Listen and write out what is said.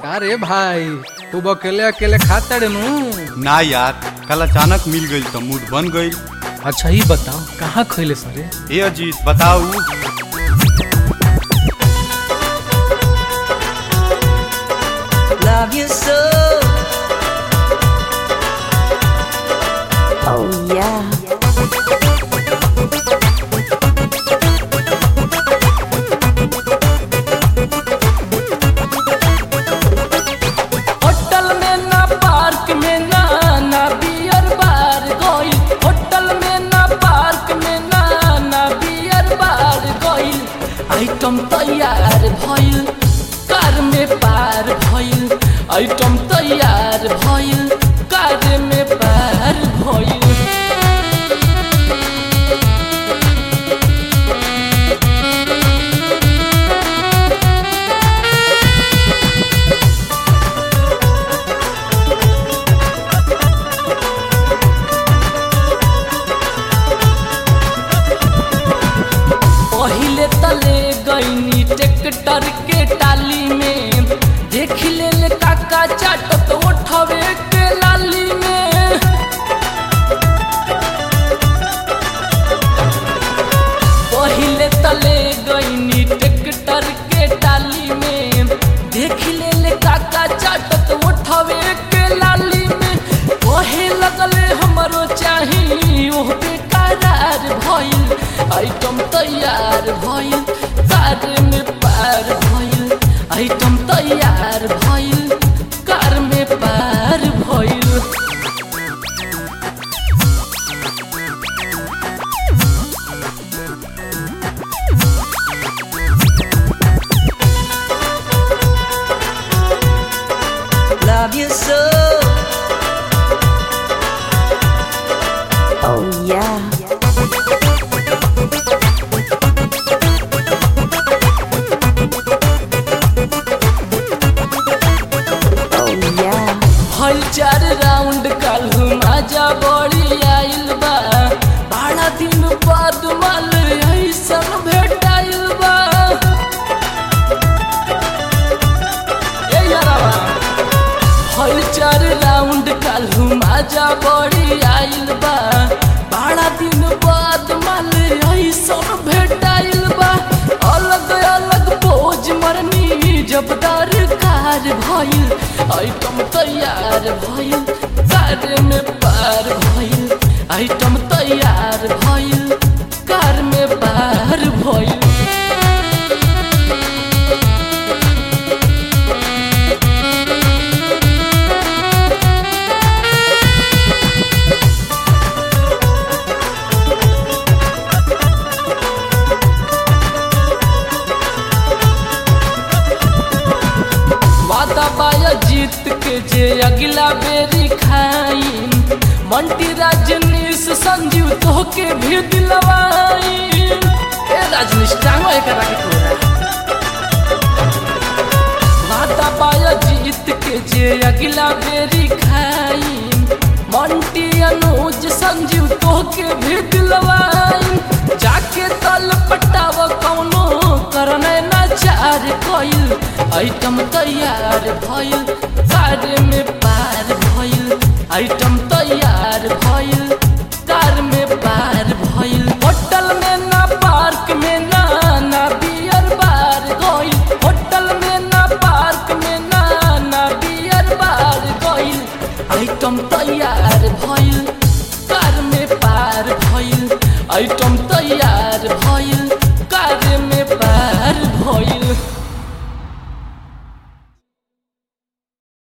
का रे भाई तू अकेले अकेले खाता रे नू ना यार कल अचानक मिल गई तो मूड बन गई अच्छा ही बताओ कहाँ खैले सरे ए अजीत बताऊ love you so. Oh yeah. Hotel में ना पार्क में ना ना बियर बार गइल होटल में ना पार्क में ना ना बियर बार गइल आइटम तैयार भइल कार में पार भइल आइटम तैयार भइल कार में पार भइल पहिले तले गईनी ट्रैक्टर के टाली में देख ले ले काका चाटत उठवे के लाली में पहिले तले गईनी ट्रैक्टर के टाली में देख ले ले काका चाटत उठवे के लाली में कहे लगले हमरो चाही ओह बेकरार भइल आइटम तैयार भइल कार में पार भइल आइटम तैयार भइल कार में पार भइल Love you so. Oh yeah. Oh yeah. हल चार राउंड काल्हू मजा बड़ी आइल बा बारह दिन बाद माल ऐसन भेटाइल बा ए यारावा हल चार राउंड काल्हू मजा बड़ी आइल बा बारह दिन बाद माल ऐसन भेटाइल बा अलग अलग पोज मरनी जब दरकार भइल आइटम तैयार भइल कार में पार भइल आइटम तैयार भइल कार में पार भइल वादा बाया जीत के जे अगला बेरी खाई मंटी राजनीश संजीव तो के भी दिलवाई ए राजनीश टांगो एक राके तोरा वादा बाया जीत के जे अगला बेरी खाई मंटी अनुज संजीव तो के भी दिलवाई जाके तल पटाव कौनो करने ना चार कइल आइटम तैयार भइल कार में पार भइल आइटम तैयार भइल कार में पार भइल होटल में ना पार्क में ना ना बियर बार गइल होटल में ना पार्क में ना ना बियर बार गइल आइटम तैयार भइल कार में पार भइल आइटम तैयार भइल